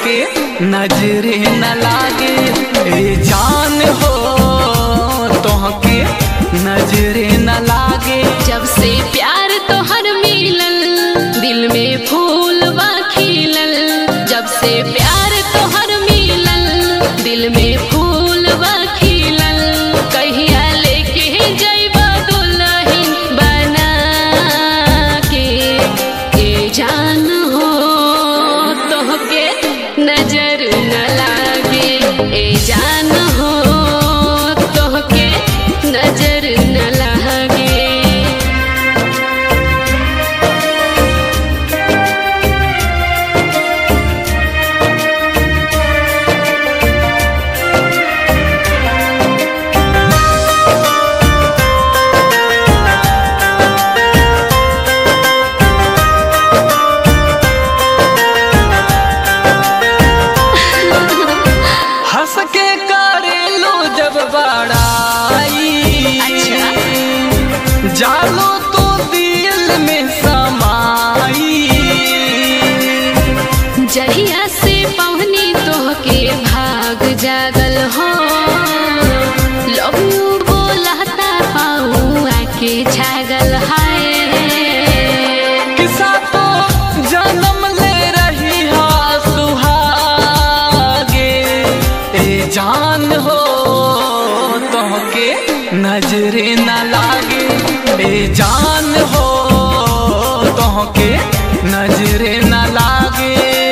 तोहके नजरे न लागे ए जान हो तोहके नजरे न लागे जब से प्यार तोहर मिलल दिल में फूल बा खिलल जब से प्यार तोहर मिलल दिल में फूल बा खिलल कहिया लेके जइबा दुल्हन बना के ए जान हो तोहके नजर न लागे ए जान हो तोहके नजर न लागे हंस के करेलो जब बड़ाई अच्छा। जालो तो दिल में समाई जहिया से पवनी तोहके भाग जागल हो लव यू बोलता पाऊ आके छागल हाय किसा तो जन्म ले रही हा सुहागे ए जान हो तोहके नजरे न लागे ए जान हो तोहके नजरे न लागे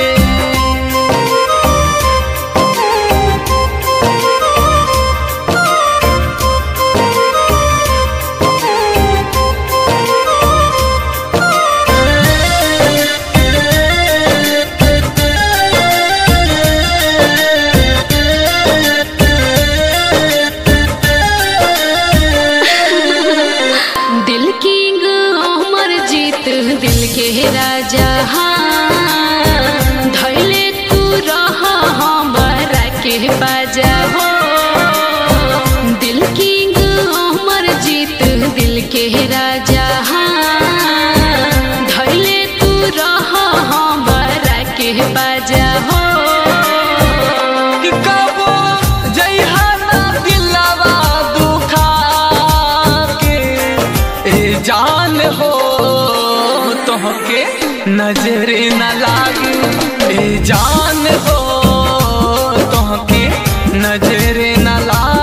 दिल किंग अमर जीत दिल के राजा हाँ धैले तू रह हमारा के बाजा हो दिल किंग अमर जीत दिल के राजा हाँ धैले तू रह हमारा के बाजा हो कि कबो जइहा ना दिलवा दुखा के ए जान हो तोहके नजरे न लागे ए जान हो तोहके नजरे न लागे